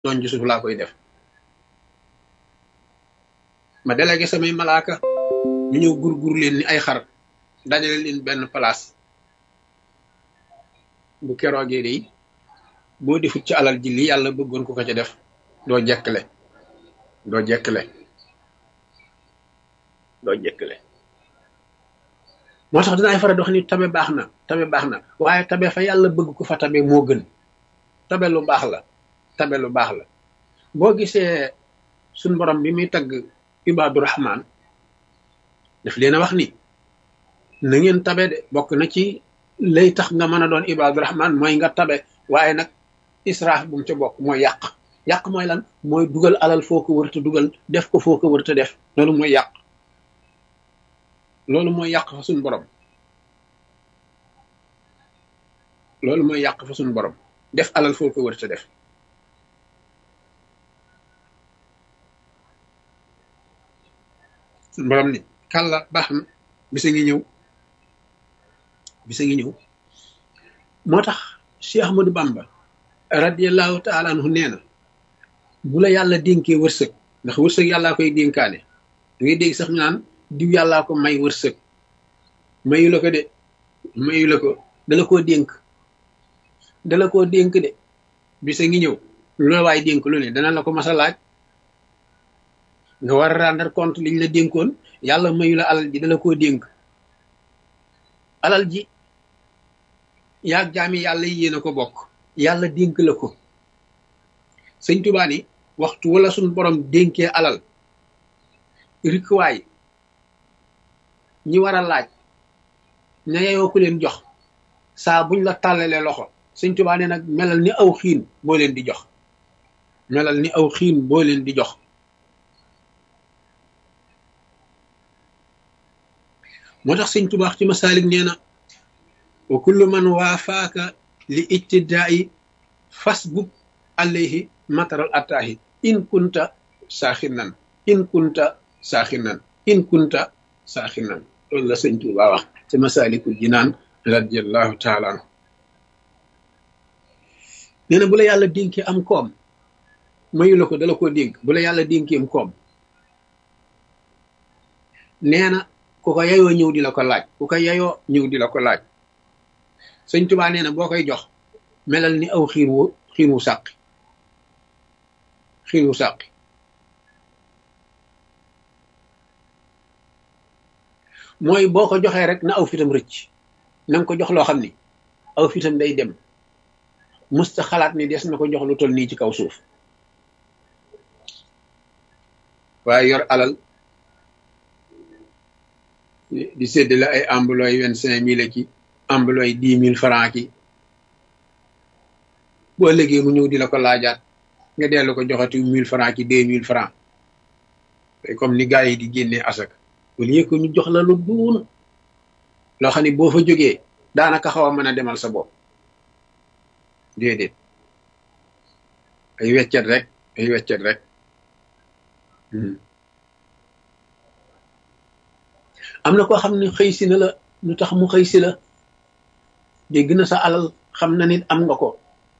doon ci suuf laa koy def ma délégué samay malaaka ñu ñëw gurgur leen ni ay xar dajale leen benn place bu keroogee de boo defut ci alal ji li yàlla bëggoon ko ko ca def doo jekkle doo jekkle doo jekkle moo tax dinaay faral di wax ni tabe baax na tabe baax na waaye tabe fa yàlla bëgg ko fa tabe moo gën tabe lu baax la tabe lu baax la boo gisee suñ borom bi muy tagg ibaadu rahman daf leen a wax ni na ngeen tabe de bokk na ci lay tax nga mën a doon ibaadu rahman mooy nga tabe waaye nag israaf bu mu ca bokk mooy yàq yàq mooy lan mooy dugal alal foo ko wërta dugal def ko foo ko wërta def loolu mooy yàq loolu mooy yàq fa suñ borom loolu mooy yàq fa suñ borom def alal foo ko wërta def suñ borom ni kàlla baax na bisa ngi ñëw bisa ngi ñëw moo tax Cheikh Ahmadou Bamba radiallahu taala anhu nee na bu la yàlla dénkee wërsëg ndax wërsëg yàllaa koy dénkaane da ngay dégg sax ñu naan diw yàllaa ko may wërsëg mayu la ko de mayu la ko dala koo dénk dala koo dénk de bisa ngi ñëw lu la waay dénk lu ne dana la ko mas a laaj nga war a rendre compte liñ la dénkoon yàlla mayu la alal ji dala koo dénk alal ji yaag jaami yàlla yi yéen a ko bokk yàlla dénk la ko sëñ Tuubaa ni waxtu wala suñ borom dénkee alal rikwaay ñi war a laaj ña yeyoo ku leen jox saa buñ la tàllalee loxo sëñ Tuubaa ne nag melal ni aw xiin boo leen di jox melal ni aw xiin boo leen di jox moo tax sëñ Tuubaa ci masaalik nee na wa kullu man waafaaka li ijtidaa'i fasbub alayhi mataral attaahi in kunta saaxinan in kunta saaxinan in kunta saaxinan loolu la sëñ Tuubaa wax ci masaalikul jinaan radiallahu taala anhu nee na bu la yàlla dénkee am koom mayu la ko dala koo dénk bu la yàlla dénkee am koom nee na ku ko yayoo ñëw di la ko laaj ku ko yayoo ñëw di la ko laaj sëñ Tuubaa nee na boo koy jox melal ni aw xiin wu xiin wu sàqi xiin wu sàqi mooy boo ko joxee rek na aw fitam rëcc na nga ko jox loo xam ni aw fitam day dem musta xalaat ni des na ko jox lu toll nii ci kaw suuf waaye yor alal di séddale ay ambulooy vingt cinq mille ki ambulooy dix mille franc ki boo léegi mu ñëw di la ko laajaat nga dellu ko joxati mille franc ki deux mille franc comme ni gars yi di génnee asak au lieu que ñu jox la lu duun loo xam ne boo fa jógee daanaka xaw a mën a demal sa bopp déedéet ay weccet rek ay weccet rek am na koo xam ne xëy si na la lu tax mu xëy si la dégg na sa alal xam na nit am nga ko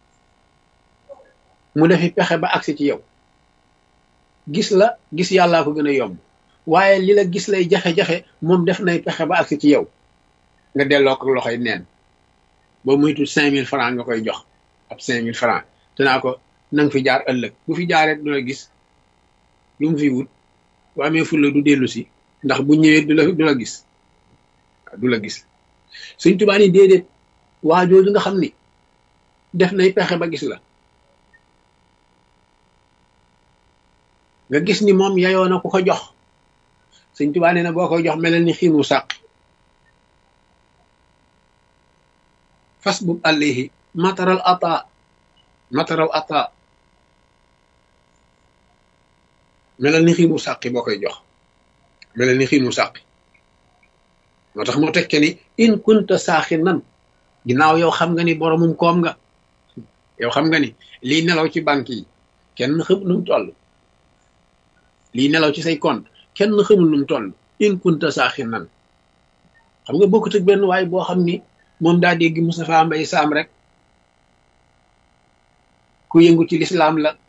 mu defi pexe ba agsi ci yow gis la gis yàllaa ko gën a yomb waaye li la gis lay jafe-jafe moom def nay pexe ba agsi ci yow nga delloo ko loxoy neen boo muytu cinq mille francs nga koy jox ab cinq mille francs te naa ko na nga fi jaar ëllëg bu fi jaaree du la gis lu mu fi wut bu amee fulla du dellu si ndax bu ñëwee du la du la gis du la gis Sëñ Tuubaa ni déedéet waa jooju nga xam ni def nay pexe ba gis la nga gis ni moom yayoo na ku ko jox Sëñ Tuubaa nee na boo koy jox melal ni xiinu sàq fas bub alayhi mataral ata mataral ata melal ni xiinu sàqi boo koy jox melal ni xiinu sàqi moo tax moo tekke ni in kunta saaxi nan ginnaaw yow xam nga ni boromum koom nga yow xam nga ni lii nelaw ci banque yi kenn xamul nu mu toll lii nelaw ci say compte kenn xamul nu mu toll in kunta saaxi nan xam nga bokkut ak benn waay boo xam ni moom daa dégg Moustapha Mbaye Sam rek ku yëngu ci lislaam la